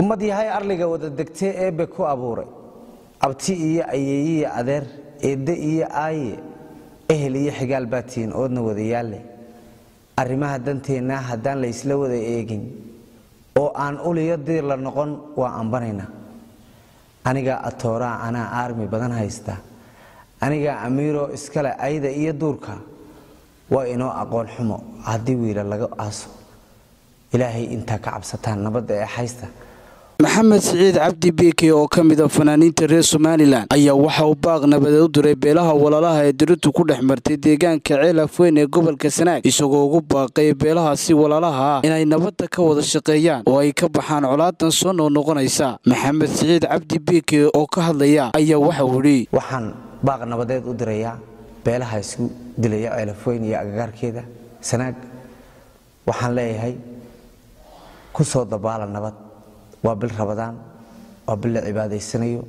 ummad yahay arliga wada degtee eebbe ku abuuray abti iyo ayeeyiyo adeer eedde iyo aaye ehel iyo xigaal baa tihiin oodna wadayaalle arrimaha danteenna haddaan la ysla wada eegin oo aan uliyo diir la noqon waa ambanaynaa anigaa atooraa anaa aarmi badan haysta anigaa amiiroo iskale ayda iyo duurka waa inoo aqoon xumo haddii wiila laga aaso ilaahay intaa ka cabsataan nabadda ee haysta maxamed siciid cabdi biike oo ka mid a fanaaniinta reer somalilan ayaa waxa uu baaq nabadeed u diray beelaha walaalaha ee diritu ku dhex martay deegaanka ceel afweyn ee gobolka sanaag isagoo ugu baaqay beelahaasi walaalaha ah inay nabadda ka wada shaqeeyaan oo ay ka baxaan colaadan soo noqnoqonaysa maxamed siciid cabdi biike oo ka hadlaya ayaa waxa uu idhi waxaan baaq nabadeed u dirayaa beelaha isku dilaya ceelafweyn iyo agagaarkeeda sanaag waxaan leeyahay ku soo dabaala nabad waa bil rabadaan waa bil la cibaadaysanayo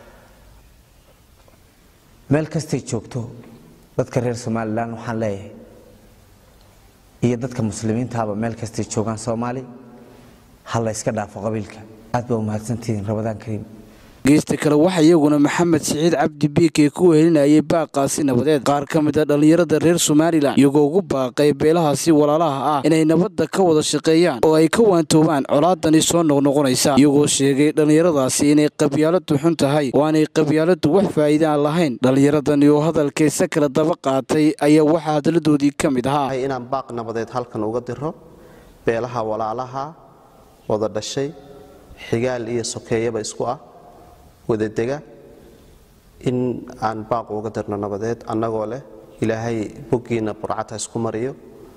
meel kastay joogto dadka reer somalilan waxaan leeyahay iyo dadka muslimiintaaba meel kastay joogaan soomaali ha la yska dhaafo qabiilka aad baa umahadsantihiin rabadaan kariim geesta kale waxaa iyaguna maxamed siciid cabdi biike ku wehelinayay baaqaasi nabadeed qaar ka mid a dhallinyarada reer somalilan iyagoo ugu baaqay beelahaasi walaalaha ah inay nabadda ka wada shaqeeyaan oo ay ka waantoobaan colaadani soo noqnoqonaysa iyagoo sheegay dhallinyaradaasi inay qabyaaladu xun tahay oo aanay qabyaaladu wax faa'iide aan lahayn dhallinyaradani oo hadalkaysa kala daba qaatay ayaa waxaa hadaladoodii ka mid ahaa inaan baaq nabadeed halkan uga diro beelaha walaalaha wada dhashay xigaal iyo sokeeyaba isku ah wadadega in aan baaq uga dirno nabadeed annagoo leh ilaahay boggiina burcata isku mariyo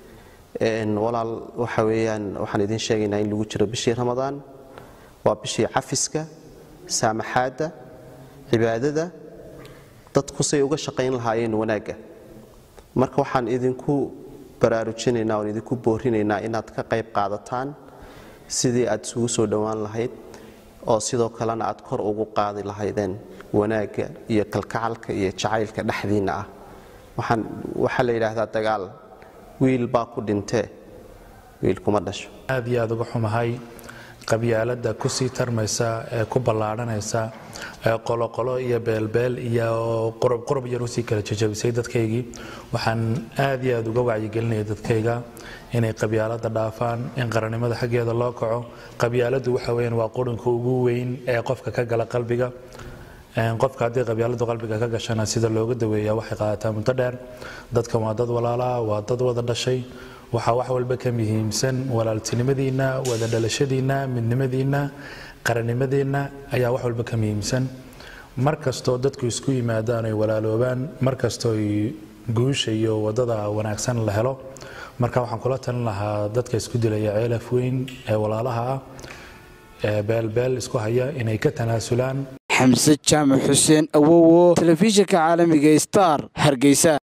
walaal waxa weeyaan waxaan idiin sheegaynaa in lagu jiro bishii ramadaan waa bishii cafiska saamaxaadda cibaadada dadku say uga shaqayn lahaayeen wanaagga marka waxaan idinku baraarujinaynaa oon idinku boorinaynaa inaad ka qayb qaadataan sidii aad isugu soo dhowaan lahayd oo sidoo kalena aad kor ugu qaadi lahaydeen wanaagga iyo kalkacalka iyo jacaylka dhexdiinna ah waxaa la yidhaahdaa dagaal wiil baa ku dhintee wiil kuma dhasho aad iyo aad uga xumahay qabyaaladda kusii tarmaysa ee ku ballaadhanaysa ee qoloqolo iyo beelbeel iyo qurubqurub yar usii kala jajabisay dadkaygii waxaan aad iyo aad uga wacyigelinaya dadkayga inay qabyaalada dhaafaan in qarannimada xaggeeda loo kaco qabyaaladu waxa weyaan waa qurinka ugu weyn ee qofka ka gala qalbiga qofka haddii qabyaaladu qalbiga ka gashana sida looga daweeya waxay qaadataa muddo dheer dadkan waa dad walaalaa waa dad wada dhashay waxaa wax walba ka muhiimsan walaaltinimadiinna wada dhalashadiinna midnimadiinna qarannimadiinna ayaa wax walba ka muhiimsan mar kastoo dadku isku yimaadaan ay walaaloobaan mar kastoo guusha iyo wadada wanaagsan la helo marka waxaan kula talin lahaa dadka isku dilaya ceelaf weyn ee walaalaha ah ee beelbeel isku haya inay ka tanaasulaan xamse jaamac xuseen awowo telefishinka caalamiga star hargeysa